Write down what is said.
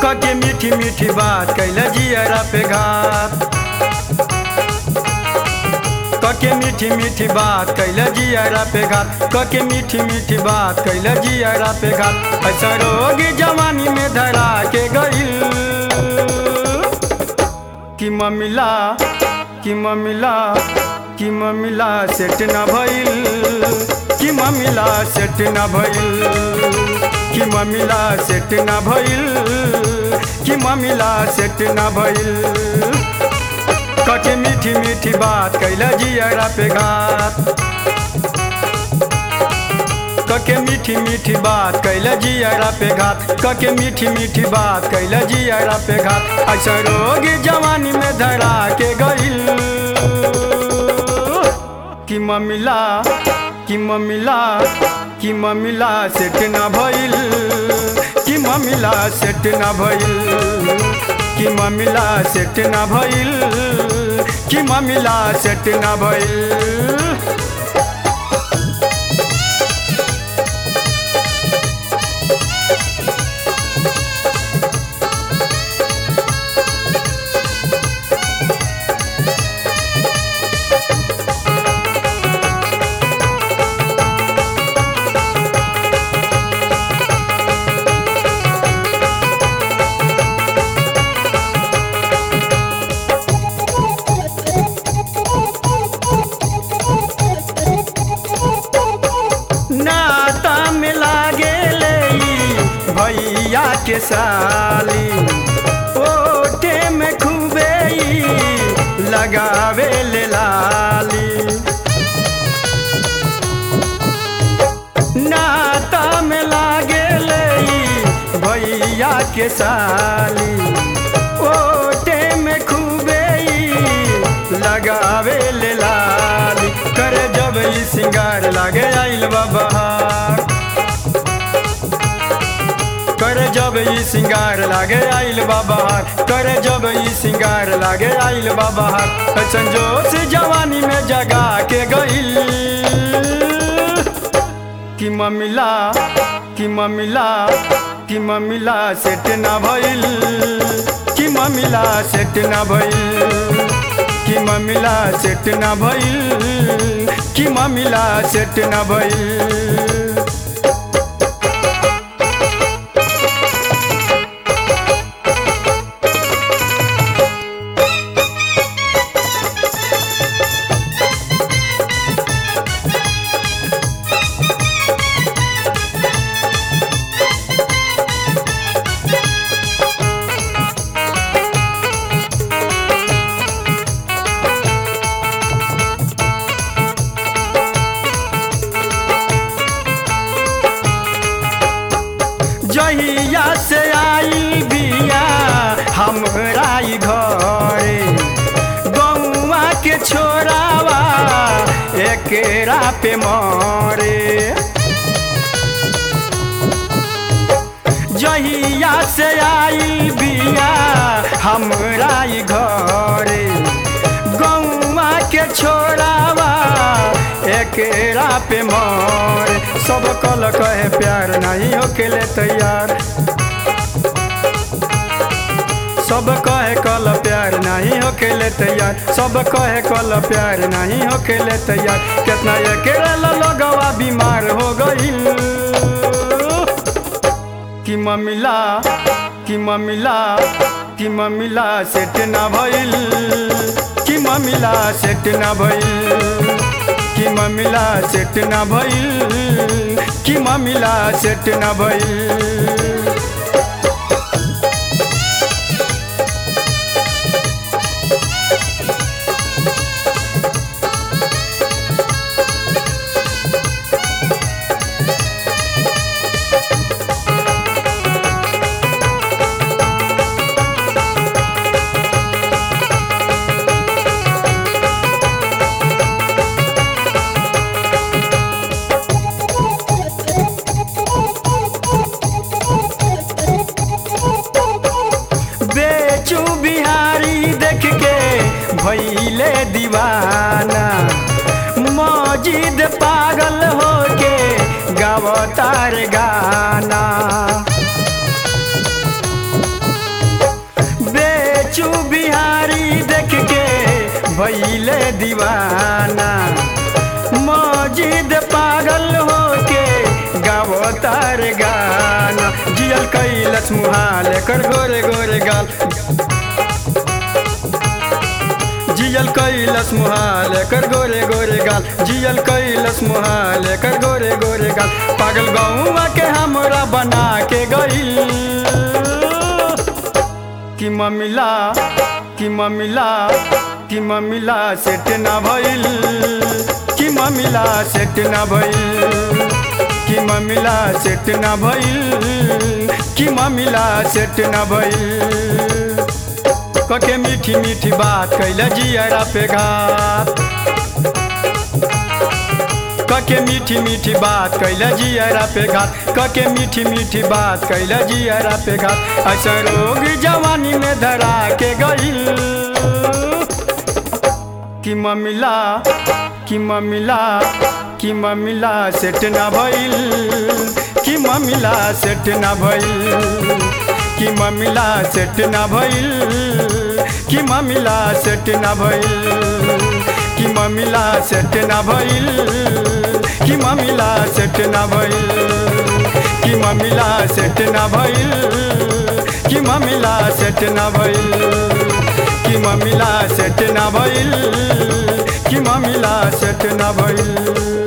कके मीठी मीठी बात कैला जियरा पे घात कके मीठी मीठी बात कैला जियरा पे घात कके मीठी मीठी बात कैला जियरा पे घात ऐसा रोग जवानी में धरा के गईल कि ममिला कि ममिला कि ममिला सेट न भइल कि ममिला सेट न भइल कि ममिला सेट न भइल कि ममिला सेट न भइल कके मीठी मीठी बात कैला जियरा पे घात कके मीठी मीठी बात कैला जियरा पे घात कके मीठी मीठी बात कैला जियरा पे घात ऐसा रोग जवानी में धरा के गईल कि ममिला कि ममिला कि ममिला सेट न भइल कि ममिला सेट न भइल कि ममिला सेट न भइल कि ममिला सेट न भइल नाता में लागे ले भैया के साली ओटे में खूबे ई लगावे ले लाली नाता में लागे ले भैया के साली ओटे में खूबे ई लगावे ले लाली करे जब ई सिंगार लागे आइल बा बहार करे जब ई सिंगार लागे आइल बा बहार करे जब ई सिंगार लागे आइल बा बहार ऐसन जोश जवानी में जगा के गइल कि ममिला कि ममिला कि ममिला सेट ना भइल कि ममिला सेट ना भइल कि ममिला सेट ना भइल कि ममिला सेट ना भइल जहिया से आई बिया हमरा ई घरे गौवा के छोरावा एकेरा पे मरे जहिया से आई बिया हमरा ई घरे गौवा के छोरावा एकेरा पे मरे सब कल कहे प्यार नहीं होकेले तैयार सब कहे कल प्यार नहीं होकेले तैयार सब कहे कल प्यार नहीं होकेले तैयार कितना अकेला लगवा बीमार हो गईल कि ममिला कि ममिला कि ममिला सेट ना भइल कि ममिला सेट ना भइल कि ममिला सेट ना भइल कि ममिला सेट ना भइल बेचू बिहारी देख के भैले दीवाना मौजिद पागल होके गावतार गाना भइले दीवाना मजिद पागल होके गावो तार गाना जियल कैलस मुहाल कर गोरे गोरे गाल जियल कैलस मुहाल कर गोरे गोरे गाल जियल कैलस मुहाल कर गोरे गोरे गाल पागल गौवा के हमरा बना के गईल कि ममिला कि ममिला कि ममिला सेट ना भइल कि ममिला सेट ना भइल कि ममिला सेट ना भइल कि ममिला सेट ना भइल कके मीठी मीठी बात कैले जियरा पे घात कके मीठी मीठी बात कैले जियरा पे घात कके मीठी मीठी बात कैले जियरा पे घात ऐसा रोग जवानी में धरा के गईल कि ममिला कि ममिला कि ममिला सेट ना भइल कि ममिला सेट ना भइल कि ममिला सेट ना भइल कि ममिला सेट ना भइल कि ममिला सेट ना भइल कि ममिला सेट ना भइल कि ममिला सेट ना भइल कि ममिला सेट ना भइल कि ममिला सेट ना भइल कि ममिला सेट ना भइल